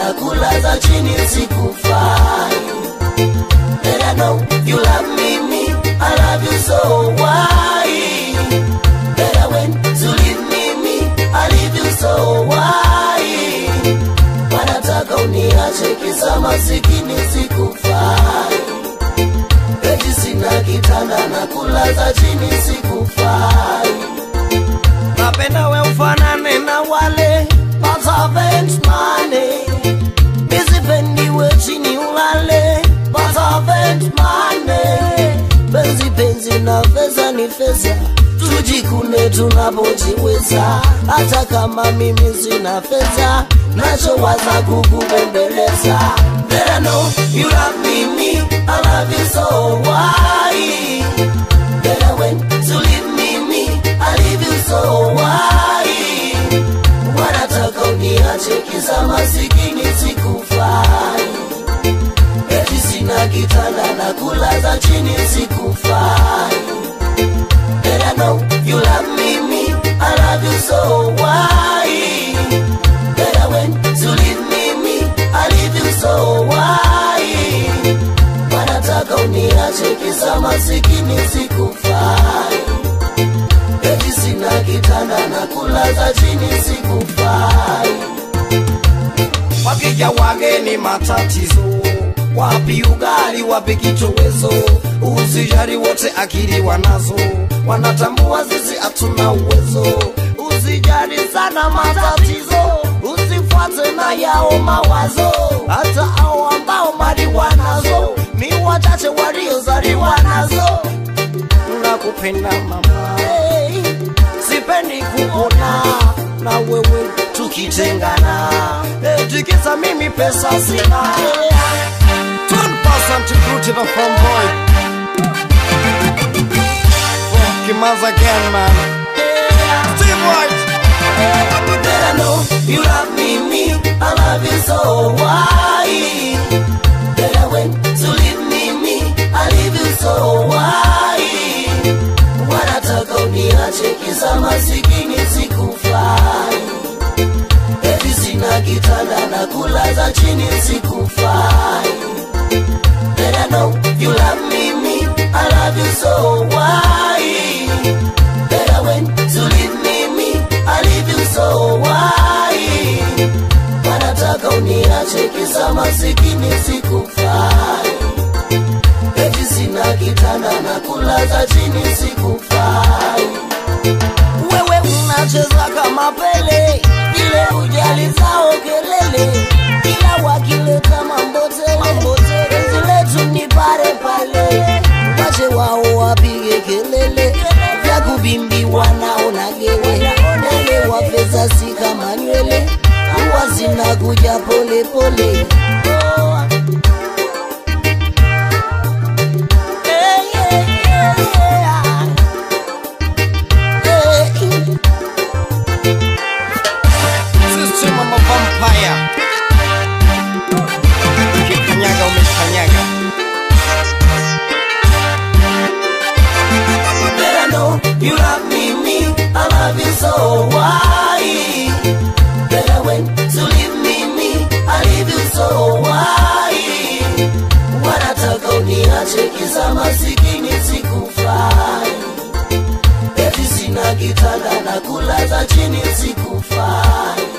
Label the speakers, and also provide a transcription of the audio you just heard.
Speaker 1: na kulaza chini sikufai Let I know you love me, me, I love you so why? Better when to leave me, me, I leave you so why? Wanataka uniache kisa masikini sikufai Eti sina kitanda na kulaza chini sikufai Napenda we ufanane na wale Servant money Misipendi we chini ulale Servant money Penzi penzi na feza ni feza Tujikune tunapojiweza Hata kama mimi sina fedha Nachowaza kukubembeleza Let I know you love me, me I love you so why Better when to leave me, me I leave you so why Wanataka uniache kisa masikini sikufai Eti sina kitanda na kulaza chini sikufai Let I know you love me, me I love you so why Better when to leave me, me I leave you so why Wanataka uniache kisa masikini sikufai Eti sina kitanda na kulaza chini sikufai Wakija wageni matatizo wapi ugali wapi kitowezo usijari wote akili wanazo wanatambua sisi hatuna uwezo usijari sana matatizo usifuate na yao mawazo hata hao ambao mali wanazo ni wachache waliozaliwa nazo nakupenda mama hey, sipendi kuona na wewe tukitengana hey, tikisa mimi pesa sina
Speaker 2: Turn person to crew to the front boy. From Kimaza again, man. Steve White.
Speaker 1: That I know you love me, me, I love you so why? Better when to leave me, me, I leave you so why? Wanataka uniache kisa masikini sikufai Eti sina kitanda na kulaza chini sikufai That I know you love me, me, I love you so why? Better when to leave me, me, I leave you so why? Wanataka uniache kisa masikini sikufai Eti sina kitanda na kulaza chini sikufai Wewe unacheza kama Pele, ile ujali zao kelele, ila wakileta mambotele, penzi letu ni pale pale, wache wao wapige kelele, vya kubimbiwa naona gele, nale wa pesa si kama nywele, huwa zinakuja pole pole. Oh. Hey, yeah, yeah, yeah. Hey.
Speaker 2: System of a vampire. Kikanyaga umeshanyaga.
Speaker 1: Better know you love me, me, I love you so why? Better when to leave me, me, I leave you so why? Wanataka uniache kisa masikini sikufai Eti sina kitanda na kulaza chini sikufai